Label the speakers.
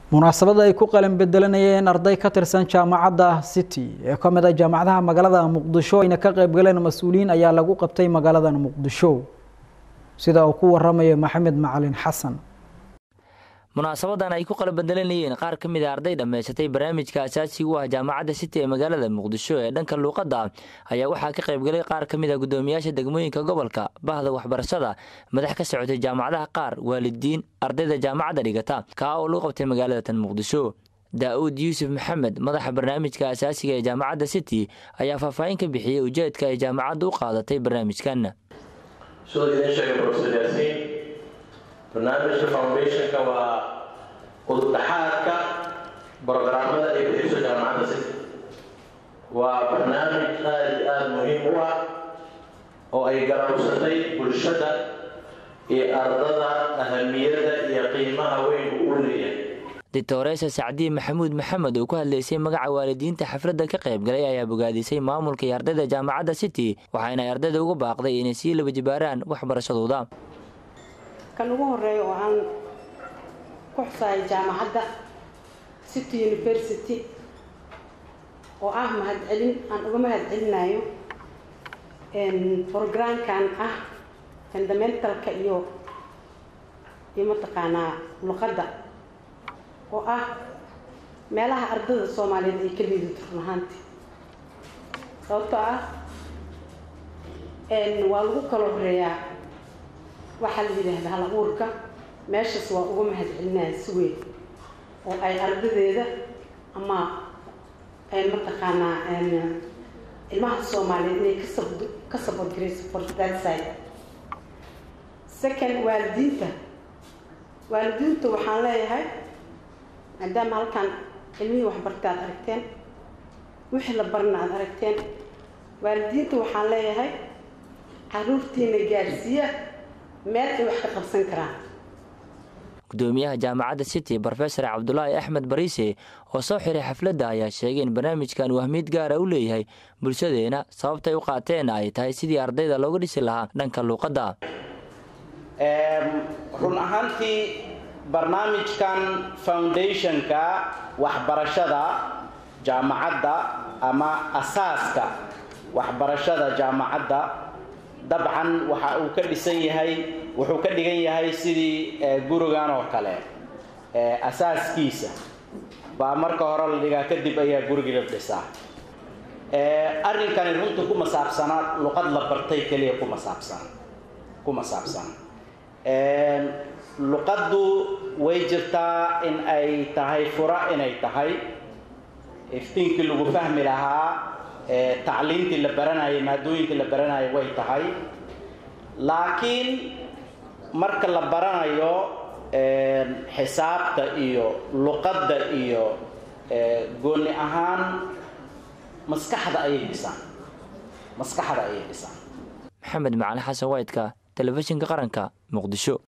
Speaker 1: munaasabada ay ku qalin bedelanayeen arday ka tirsan jaamacadda city ee ka mid a jaamacadaha magaalada muqdisho ayna ka qeybgaleen mas-uuliyiin ayaa lagu qabtay magaalada muqdisho sida uu ku waramayo maxamed macalin xasan
Speaker 2: munaasabadan ay ku qalabbedelanayeen qaar ka mid a arday dhammaysatay barnaamijka asaasiga u ah jaamacadda city ee magaalada muqdisho ee dhanka luuqadda ayaa waxaa ka qaybgalay qaar ka mid a guddoomiyaasha degmooyinka gobolka bahda waxbarashada madax ka socotay jaamacadaha qaar waalidiin ardayda jaamacadda dhigata kaa oo lagu qabtay magaalada tan muqdisho daa-uud yuusuf maxamed madaxa barnaamijka asaasiga ee jaamacadda city ayaa faahfaahin ka bixiyey ujeedka ay jaamacaddu u qaadatay barnaamijkan
Speaker 3: barnaamijka foundationka waa ududhaxaadka brogaraamada ay bixiso jaamacadda city waa barnaamij aada iyo aada muhiim u ah oo ay garabsatay bulshada iyo ardada ahamiyadda iyo qiimaha weyn uu u leeyahay
Speaker 2: doctoresa sacdiye maxamuud maxamed oo ku hadlaysay magaca waalidiinta xafladda ka qaybgalay ayaa bogaadisay maamulka iyo ardayda jaamacadda city waxaana ay ardayda uga baaqday inay sii laba jibaaraan waxbarashadooda
Speaker 4: kan ugu horeeya oo aan ku xusahay jaamacadda city university oo ah mahadcelin aan uga mahadcelinayo programkan ah fundamentalka iyo iyo mataqaanaa luqadda oo ah meelaha ardada soomaaliyeed ay ka liidato run ahaanti sababtoo ah waa lagu kala horeeyaa waxaa la yidhaahda hal abuurka meeshaas waa uga mahadcelinaya si weyn oo ay ardadeeda ama mataqaanaa ilmaha soomaaliyeed inay kasab ka sabodgarayso for that side second waalidiinta waalidiinta waxaan leeyahay maadaama halkan ilmihii waxbarta aad aragteen wixii la barna aad aragteen waalidiinta waxaan leeyahay caruurtiina gaarsiiya meel ay wax ka qabsan karaan
Speaker 2: gudoomiyaha jaamacadda city brofesor cabdulaahi axmed bariise oo soo xiray xafladda ayaa sheegay in barnaamijkan uu ahmiyad gaara u leeyahay bulshadeena sababtay u qaateenna ay tahay sidii ardayda looga dhisi lahaa dhanka luuqadda
Speaker 5: run ahaantii barnaamijkan foundationka waxbarashada jaamacadda ama asaaska waxbarashada jaamacadda dabcan waxa uu ka dhisan yahay wuxuu ka dhigan yahay sidii gurigan oo kale asaaskiisa baa marka hore la dhigaa kadib ayaa gurigii la dhisaa arrinkani runta kuma saabsana luqad la bartay keliya kuma saabsan kuma saabsan luqaddu way jirtaa in ay tahay fura inay tahay iftiinkii lagu fahmi lahaa tacliintii la baranayay maadooyinkii la baranayay way tahay laakiin marka la baranayo xisaabta iyo luqadda iyo gooni ahaan maskaxda ayay dhisaan maskaxda ayay dhisaan
Speaker 2: maxamed macali xasan waydka telefishinka qaranka muqdisho